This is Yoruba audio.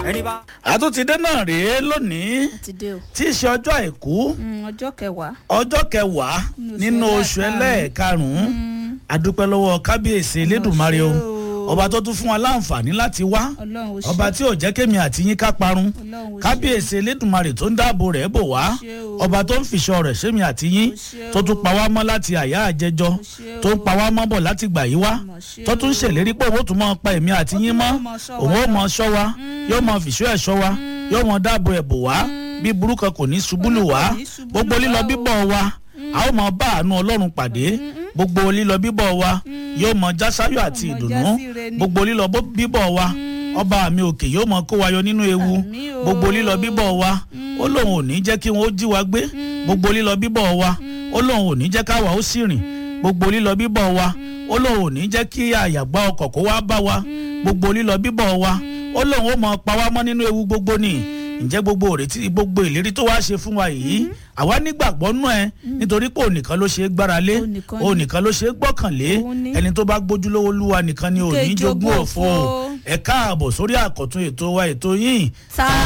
ẹni bá. àtúntìdé náà rèé lónìí ti dé o tí í ṣe ọjọ́ àìkú Mm, ọjọ́ kẹwàá ọjọ́ kẹwàá nínú oṣù ẹlẹ́ẹ̀karùn-ún adúpẹ́ lọ́wọ́ kábíyèsí elédùnmarè o ṣé o. ọba tó tún fún wa láǹfààní láti wá ọlọ́run ò ṣe ọba tí ò jẹ́ kémi àti yín ká parun ọlọ́run ò ṣe kábíyèsí elédùnmarè tó ń dáàbò rẹ̀ bò wá ṣé o. ọba tó ń fìṣọ rẹ̀ sẹ́mi àti yín ṣé tó tún o. pa wá mọ́ láti àyà àjẹjọ ṣé tó ń o. pa wá mọ́ bọ̀ láti gbà yí wá Mọ̀ ṣé tó tún o. ṣèlérí pé òun ó tún mọ́ pa èmi àti Ó yín tún mọ́ mọ́ ṣọ́ òun wa ó lọ. mọ́ ṣọ́ wa yóò mọ́ fìṣọ́ ẹ̀ ṣọ́ wa yóò mọ́ dáàbò ẹ̀ bò wá bí burúkú kò ní ṣubú lù wá Kò ní ṣubú gbogbo lù lílọ wá o. bíbọ̀ wa a ó mọ bá àánú ọlọ́run pàdé gbogbo lílọ bíbọ̀ wa yóò mọ jásáyọ̀ àti Yóò mọ ìdùnnú jásíre ni. gbogbo lílọ bó- bíbọ̀ wa ọba mi òkè yóò mọ kó wa yọ nínú ewu Àmín o. gbogbo lílọ bíbọ̀ wa ó lóun ò ní jẹ́ kí wọ́n ó jí wa gbé gbogbo lílọ bíbọ̀ wa ó lóun ò ní jẹ́ káwa ó sì rìn gbogbo lílọ bíbọ̀ wa ó lóun ò ní jẹ́ kí àyàgbá ọkọ̀ kó wá bá wa gbogbo lílọ bíbọ̀ wa ó lóun ó mọ pa wá mọ́ nínú ewu gbogbo ni ǹjẹ́ gbogbo òrètí gbogbo ìlérí tó wá ṣe fún wa yìí àwa nígbàgbọ́ nú ẹ nítorí pé ònìkan ló ṣe é gbára lé Òun nìkan ni. ònìkan ló ṣe é gbọ́kànlé Òun ni. ẹni tó bá gbójúlówó lúwa nìkan ni òní Kejì jogún ogún òfo òfo. ẹ káàbọ̀ sórí àkọ́tún ètò wa ètò yìí ta